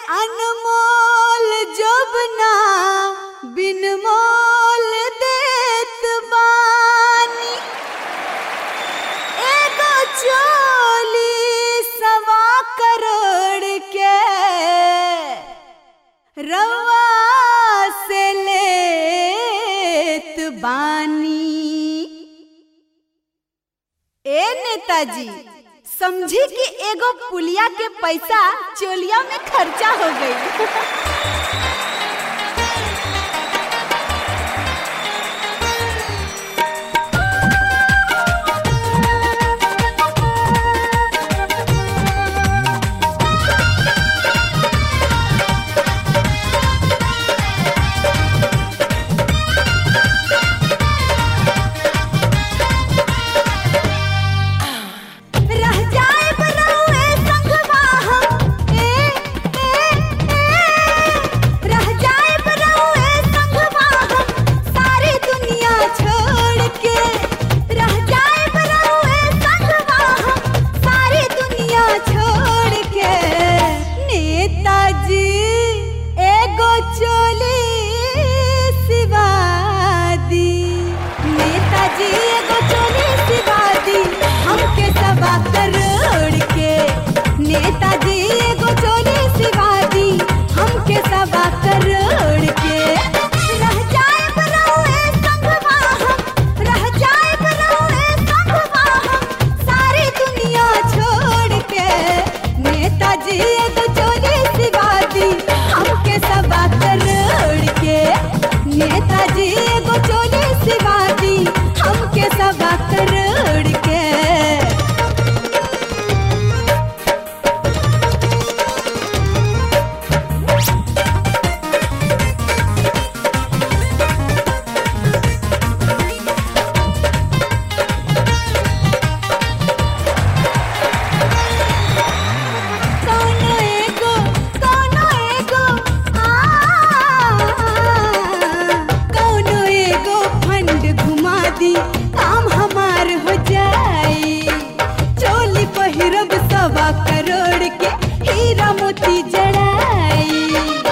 अनमोल जोबना बिन मोल देत बानी एगो चोली सवा करोड़ के रवा से लेत बानी ए नेताजी समझी कि एगो पुलिया के पैसा चोलिया में खर्चा हो गई रह जाए बरौए संगवा हम ए ए ए रह जाए बरौए संगवा हम सारी दुनिया छोड़ के रह जाए बरौए संगवा हम सारी दुनिया छोड़ के नेताजी एगो चोली सिवा दी नेताजी एगो चोली सिवा दी हमके सवा करोड़ के नेताजी एगो चोली सिवा दी हमके सवा करोड़ के रह जाए बरौए संगवा हम रह जाए बरौए संगवा हम सारी दुनिया छोड़ के नेताजी एगो चोली सिवा दी हमके सवा करोड़ के नेताजी एगो चोली सिवा दी हमके सवा करोड़ के कौनो एगो कौनो एगो आ कौनो एगो फंड घुमा दी काम हमार हो जाई चोली पहिरब सवा करोड़ के हीरा मोती जड़ाई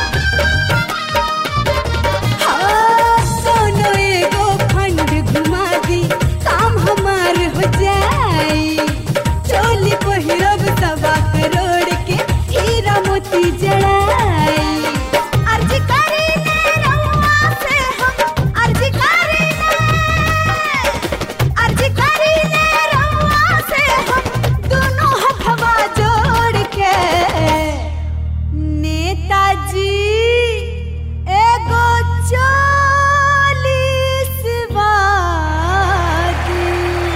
हाँ, कौनो एगो फंड घुमा दी काम हमार हो जाई चोली पहिरब सवा करोड़ के हीरा मोती जड़ाई अर्जी करी ने रउआ से हम अर्जी करी ने अर्जी करी ने रउआ से हम दोनों हथवा जोड़ के नेताजी एगो चालीस वादी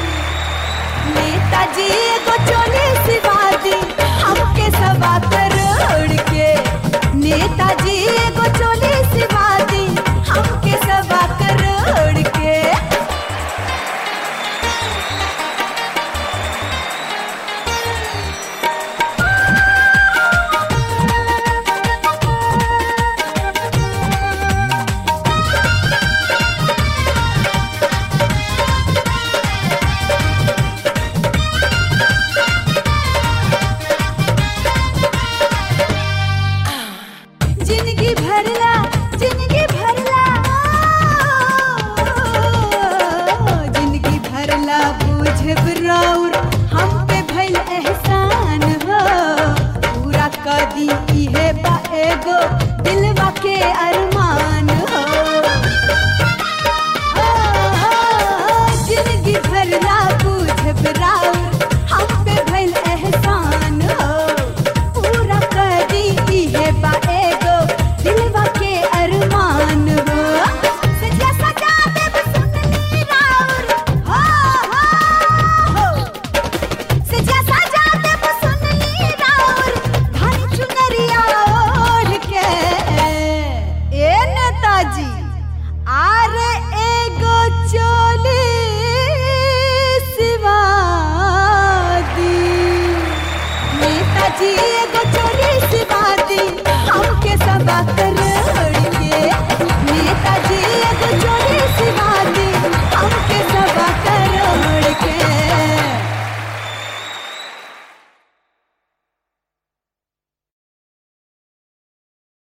नेताजी एगो चालीस वादी हमके सवा करोड़ के नेताजी एगो चालीस वादी हमके सवा करोड़ के जिंदगी भरला जिंदगी भरला ओ, जिंदगी भरला बुझब राउर हम पे भइल एहसान हो पूरा कदी इहे बा एगो दिलवा के अरमान हो जिंदगी भरला बुझब राउर हम पे भइल एहसान हो पूरा कदी इहे बा एगो दिलवा के अरमान हो सजा सजा देब सुननी राउर हो हो हो सजा सजा देब सुननी राउर धन चुनरिया ओढ़ के ए नेताजी आरे एगो चोली सिवा दी नेताजी एगो चोली सिवा दी हमके सबा कर